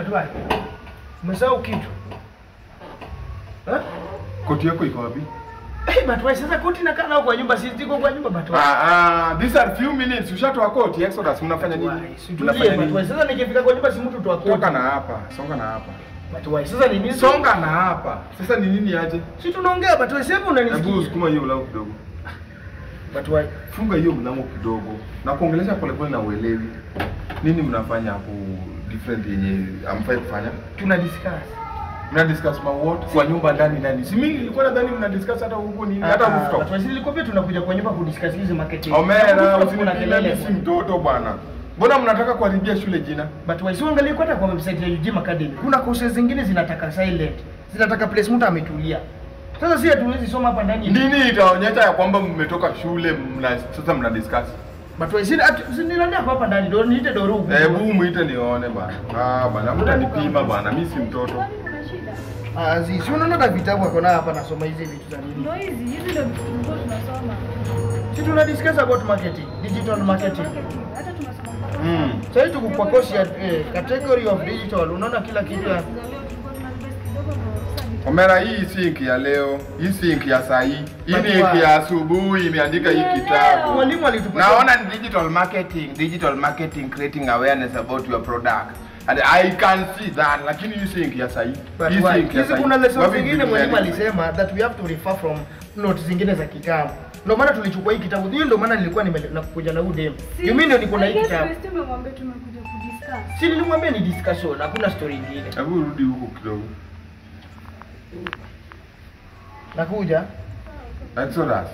Batwai. Umesahau kitu. Eh? Koti yako iko wapi? Eh, Batwai sasa koti nakaa nao kwa nyumba si ziko kwa nyumba Batwai. Ah, ah, these are few minutes. Ushatoa koti Exodus, mnafanya nini? Situlie Mnafanya Batwai. nini? Sasa nikifika kwa nyumba si mtu tu akoti. Songa na hapa, songa na hapa. Batwai. Sasa ni nini? Songa na hapa. Sasa ni nini aje? Si tunaongea Batwai, sasa Hebu unanisikia. sukuma hiyo mlango kidogo. Batwai. Funga hiyo mlango kidogo. Na kuongelesha polepole na uelewi. Nini mnafanya hapo different yenye amfai kufanya? Tuna discuss. Mna discuss ma what kwa nyumba ndani ndani. Si mimi nilikuwa nadhani mna discuss hata huko nini hata Ah, rooftop. Batwai, si nilikwambia tunakuja kwa nyumba kudiscuss hizi marketing. Omera, Kuna usinipime kelele. mimi si mtoto bwana. Mbona mnataka kuharibia shule jina? But wasiangalie hata kwa website ya UGM Academy. Kuna courses zingine zinataka silent. Zinataka place mtu ametulia. Sasa si hatuwezi soma hapa ndani. Nini itaonyesha ya kwamba mmetoka shule mna sasa mna discuss? But wasi sinilania kwa hapa ndani. Ndio niite Doru. Hebu muite nione bana. Ah bana, mtanipima bana, mimi si mtoto. Kwani kuna shida? Ah, zi, si unaona hata vitabu ako na hapa nasoma hizi vitu za nini? Ndio hizi, hizi ndio vitu tulikuwa tunasoma. Si tuna discuss about marketing, digital marketing. Hata tunasoma mpaka Mm. Sasa hivi tuko kwa course ya eh, category of digital. Unaona kila kitu ya za leo tulikuwa tuna invest kidogo ndio sasa vitu. Omera, hii si inki ya leo, hii si inki ya saa hii. Hii ni inki ya asubuhi imeandika hii kitabu. mwalimu alitupatia. Naona ni digital marketing, digital marketing creating awareness about your product. And I can see that, lakini hii si inki ya saa hii. But Hii si why? inki ya Hizi saa hii. kuna lessons Wapi zingine vitu mwalimu vimeandikwa? alisema that we have to refer from notes zingine za kitambo. Ndio maana tulichukua hii kitabu. Hiyo ndio maana nilikuwa nime- nakuja na udem. Si- Mimi ndio niko na I hii guess kitabu. Christy umemwambia tumekuja kudiscuss. Si nilimwambia ni discussion, hakuna story nyingine. Hebu rudi huko kidogo. Nakuja. Exodus.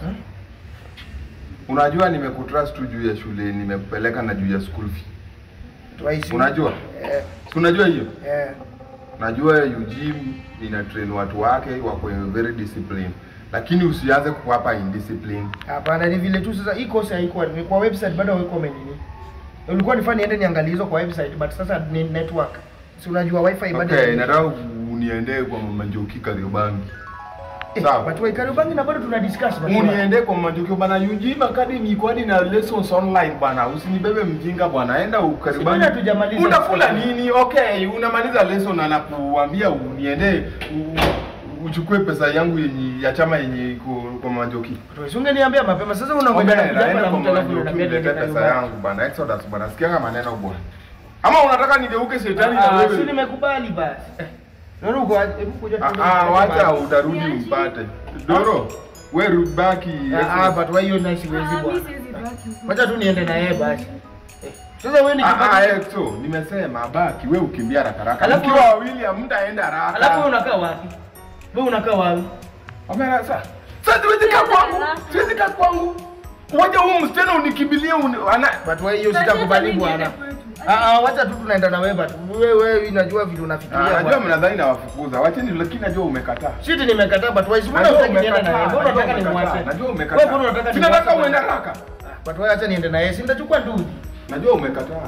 Unajua nimekutrust tu juu ya shule, nimekupeleka na juu ya school fee. Twice. Unajua? Eh, Si unajua hiyo? eh. Najua UGM ina train watu wake wako very disciplined. Lakini usianze kuwapa indiscipline. Hapana, ni vile tu sasa hii course haikuwa ni kwa website bado haweko menini. Ulikuwa nifanye niende niangalie hizo kwa website but sasa ni network. Si unajua wifi bado. Okay, nataka uniende kwa Mama Njoki Kariobangi. Eh, Sawa. But why Kariobangi na bado tuna discuss but why? Uniende kwa Mama Njoki bana UGM Academy iko hadi na lessons online bana. Usinibebe mjinga bwana. Enda Si ukaribangi. bado hatujamaliza. Utakula nini? Okay, unamaliza lesson na nakuambia uniende u- uchukue pesa yangu yenye ya chama yenye iko kwa Mama Njoki. Si ungeniambia mapema sasa unangoja na Omera, kujapa enda na kwa mtu Mama alafu Njoki unaniambia uniletee niende pesa Kariobangi. yangu bana. Exodus bana. Sikianga maneno bwana. Ama unataka nigeuke shetani na Ah, wewe? si nimekubali basi. Eh, Nuru uko aje? Hebu kuja Ah, tuende ah, kwa wacha Kariobangi. utarudi umpate. Doro, we rudi baki. Ah, ah, but why hiyo nice siwezi Ah, mimi bwana. siwezi baki. Wacha tu niende na yeye basi. Eh, Sasa wewe ni Ah, ah, kibaki. Exo, nimesema baki, we ukimbia haraka haraka. Alafu- Mkiwa wawili hamtaenda haraka. Alafu wewe unakaa wapi? Wewe unakaa wapi? Omera, sasa. Sasa siwezi kaa kwangu. Siwezi kaa kwangu. Wacha huyu msichana unikimbilie uni, ana But wewe hiyo sitakubali bwana. Ah, ah, wacha tu tunaenda na wewe but wewe wewe unajua vile Ah, unafikiria. najua bwana. mnadhani nawafukuza. Wacheni lakini najua umekataa. Shiti nimekataa but wewe mbona Najua unataka niende na yeye? umekataa. Mbona unataka Najua nimwache? umekataa. Najua Wewe mbona umekataa. unataka Sinataka nimwache? uende haraka. But wewe acha niende na yeye. Si nitachukua nduthi. Najua umekataa.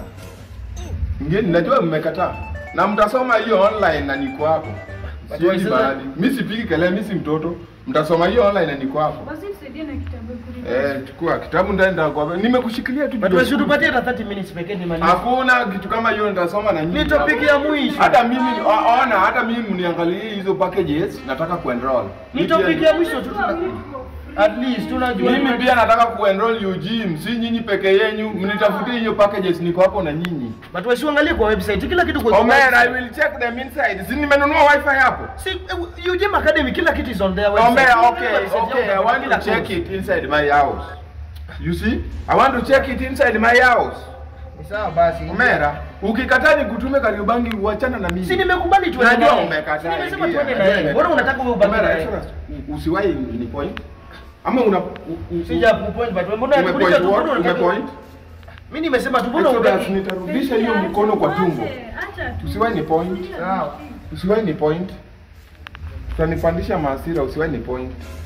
Ngeni, najua mmekataa. Na mtasoma hiyo online na niko hapo. But Siendi why sasa- mahali. Mimi sipigi kelele, mimi si mtoto. Mtasoma hiyo online na niko hapo. Basi nisaidie na kitabu kuri. Eh, chukua kitabu ndaenda kwa. Nimekushikilia tu. But juu ya wewe school. tupatie hata 30 minutes pekee nimalize. Hakuna kitu kama hiyo nitasoma na nyinyi. Ni topic ya mwisho. Hata mimi o- ona, hata mimi mniangalie hizo packages, nataka kuenroll. Ni topic ya mwisho tu tuna at least tunajua. Mimi pia nataka kuenroll UGM, si nyinyi peke yenyu, mnitafutie hiyo packages, niko hapo na nyinyi. But wewe uangalie kwa website kila kitu kwa Omer, I will check them inside. Si nimenunua wifi hapo? Si eh, UGM Academy kila kitu is on their website. Omer, Kila okay, website okay, I yao want kila to check course. it inside my house. You see? I want to check it inside my house. Ni sawa basi. Omera, ukikataa nikutume Kariobangi uachana na mimi. Si nimekubali tu Najua naye. umekataa. Si nimesema ingia. tuende na yeye. Mbona unataka wewe ubaki na Omera, yeye? Exodus, u- usiwahi ni point. Ama una u- u- Sija kupoint but wewe mbona umepoint unataka tu what? mbona unataka? Umepoint? Mimi nimesema tu mbona Exodus, unataka? nitarudisha hiyo mkono kwa tumbo. Acha tu. Usiwahi ni point. Sawa. Usiwahi ni point. Utanipandisha maasira, usiwahi ni point.